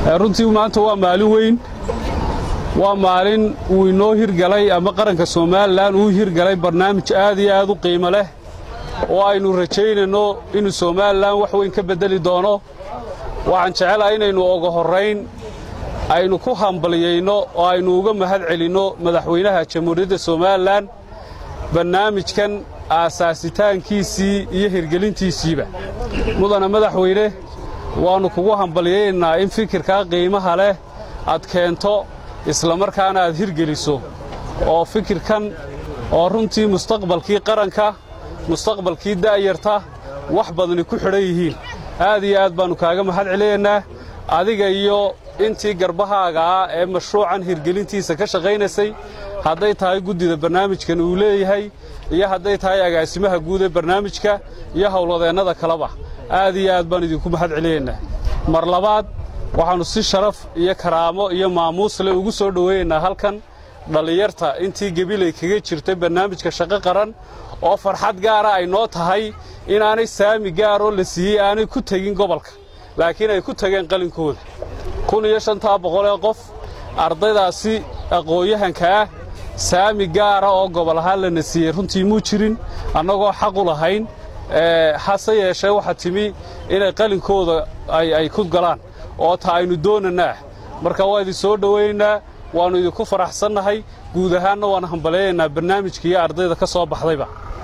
runtii maanta waa maalin weyn waa maalin uu inoo hirgalay ama qaranka somalilan uu hirgalay barnaamij aad iyo aad u qiimo leh oo aynu rajaynayno inuu somalilan wax weyn ka beddeli doono waxaan jecelahay inaynu oga horrayn aynu ku hambaliyayno oo aynu uga mahad celinno madaxweynaha jamhuuriyadda somalilan barnaamijkan aasaasitaankiisii iyo hirgelintiisiiba mudana madaxweyne waannu kugu hambaliyaynaynaa in fikirkaa qiimaha leh aad keento islamarkaana aad hirgeliso oo fikirkan oo runtii mustaqbalkii qaranka mustaqbalkii da'yarta wax badani ku xidhan yihiin aad iyo aad baannu kaaga mahad celinaynaa adiga iyo intii garbahaaga ah ee mashruucan hirgelintiisa ka shaqaynaysay hadday tahay guddida barnaamijkan uu leeyahay iyo hadday tahay agaasimaha guud ee barnaamijka iyo howlwadeennada kaleba aad iyo aad baan idinku mahad celinaynaa mar labaad waxaannu si sharaf iyo karaamo iyo maamuusle ugu soo dhowaynaynaa halkan dhallinyarta intii gebilay kaga jirtay barnaamijka shaqo qaran oo farxad gaara ay noo tahay inaanay saami gaaroo la siiyey aanay ku tegin gobolka laakiin ay ku tageen qalinkooda kun iyo shantaa boqol ee qof ardaydaasi aqoon-yahanka ah saami gaara oo gobol ahaan lana siiyey runtii muu jirin annagoo xaq u lahayn hase yeeshee waxaa timi inay qalinkooda ay ku galaan oo ta aynu doonanaa marka waa idin soo dhowaynaa waannu idinku faraxsannahay guud ahaanna waan hambaleeyaynaa barnaamijka iyo ardayda ka soo baxdayba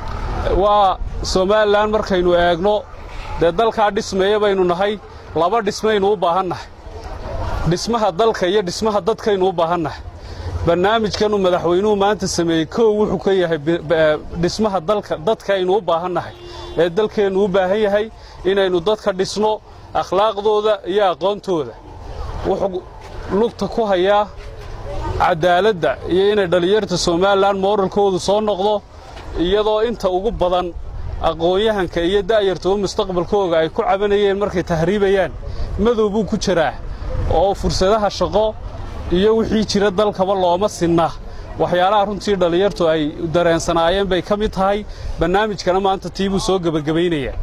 waa somalilan markaynu eegno dee dalkaa dhismeeya baynu nahay laba dhismaynu u baahannahay dhismaha dalka iyo dhismaha dadkaynu u baahannahay barnaamijkanuu madaxweynuhu maanta sameeyey kow wuxuu ka yahay dhismaha dalka dadkaaynu u baahannahay ee dalkeennu u baahan yahay inaynu dadka dhisno akhlaaqdooda iyo aqoontooda wuxuu lugta ku hayaa caddaaladda iyo inay dhallinyarta somalilan mooralkoodu soo noqdo iyadoo inta ugu badan aqoon-yahanka iyo da'yartaba mustaqbalkooga ay ku cabanayeen markay tahriibayaan madow buu ku jiraa oo fursadaha shaqo iyo wixii jira dalkaba looma sinna waxyaalaha runtii dhallinyartu ay dareensanaayeen bay ka mid tahay barnaamijkana maanta tii buu soo gebagabaynayaa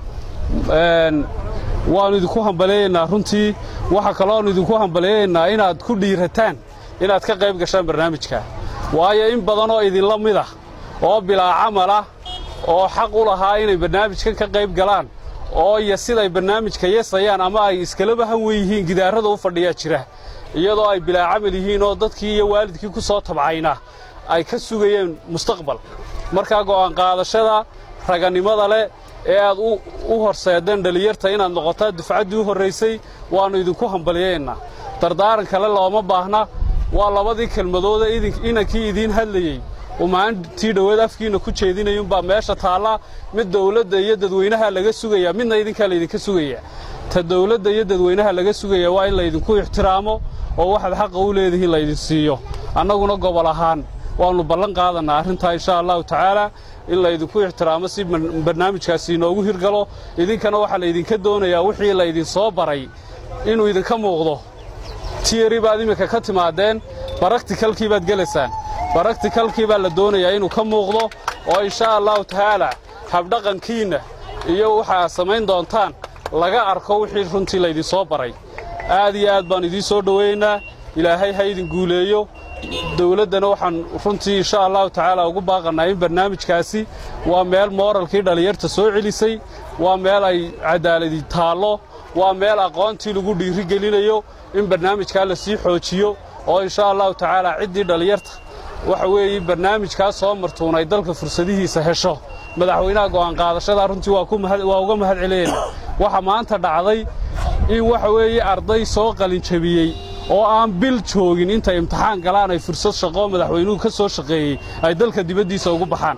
waannu idinku hambaleeyaynaa runtii waxaa kalooannu idinku hambaleeyaynaa inaad ku dhiirataan inaad ka qayb gashaan barnaamijka waayo in badanoo idinla mid ah oo bilaa camal ah oo xaq u lahaa inay barnaamijkan ka qayb galaan oo iyo siday barnaamijka yesayaan ama ay iskalaba han wen yihiin gidaarrada u fadhiyaa jira iyadoo ay bilaa camal yihiin oo dadkii iyo waalidkii ku soo tabcayna ay ka sugayeen mustaqbal markaa go'aan qaadashada raganimada leh ee aad u horseedeen dhallinyarta inaad noqotaa dufcaddii u horraysay waannu idinku hambaliyaynaa dardaaran kale looma baahna waa labadii kelmadooda inankii idiin hadlayey uu maalintii dhoweed afkiinna ku jeedinayuunbaa meesha taalla mid dawladda iyo dadweynaha laga sugayaa midna idinkaa laydinka sugayaa ta dawladda iyo dadweynaha laga sugayaa waa in laydinku ixtiraamo oo waxaad xaqa u leedihiin laydin siiyo annaguna gobol ahaan waannu ballan qaadannaa arrintaa inshaa allahu tacaalaa in laydinku ixtiraamo si barnaamijkaasi inoogu hirgalo idinkana waxaa laydinka doonayaa wixii laydin soo baray inuu idinka muuqdo tiyari baad iminka ka timaadeen baraktikalkii baad gelaysaan baraktikalkii baa la doonayaa inuu ka muuqdo oo inshaa allahu tacaalaa habdhaqankiinna iyo waxaa samayn doontaan laga arko wixii runtii laydin soo baray aad iyo aad baan idiin soo dhowaynaa ilaahay ha idin guuleeyo dawladdana waxaan runtii insha allahu tacaala ugu baaqannaa in barnaamijkaasi waa meel mooralkii dhallinyarta soo celisay waa meel ay caddaaladi taallo waa meel aqoontii lagu dhiiri gelinayo in barnaamijkaa la sii xoojiyo oo insha allahu tacaala ciddii dhallinyarta waxa weeye barnaamijkaas soo martuunay dalka fursadihiisa hesho madaxweynaha go'aan qaadashadaa runtii waa uga mahad celinayna waxa maanta dhacday in waxa weeye arday soo qalinjabiyey oo aan bil joogin intay imtixaan galaan ay fursad shaqo madaxweynuhu ka soo shaqeeyey ay dalka dibaddiisa ugu baxaan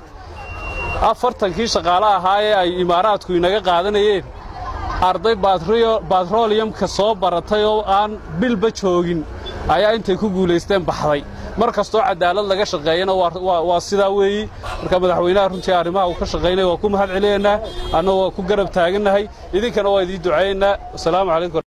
afartankii shaqaale ahaa ee ay imaaraadku inaga qaadanayeen arday batroliyamka soo baratay oo aan bilba joogin ayaa intay ku guulaysteen baxday mar kastoo cadaalad laga shaqeeyana waa sidaa weeyi marka madaxweynaha runtii arrimaha uu ka shaqaynaya waa ku mahad celinaynaa anna waa ku garab taagannahay idinkana waa idiin ducaynaynaa wasalaamu calaykum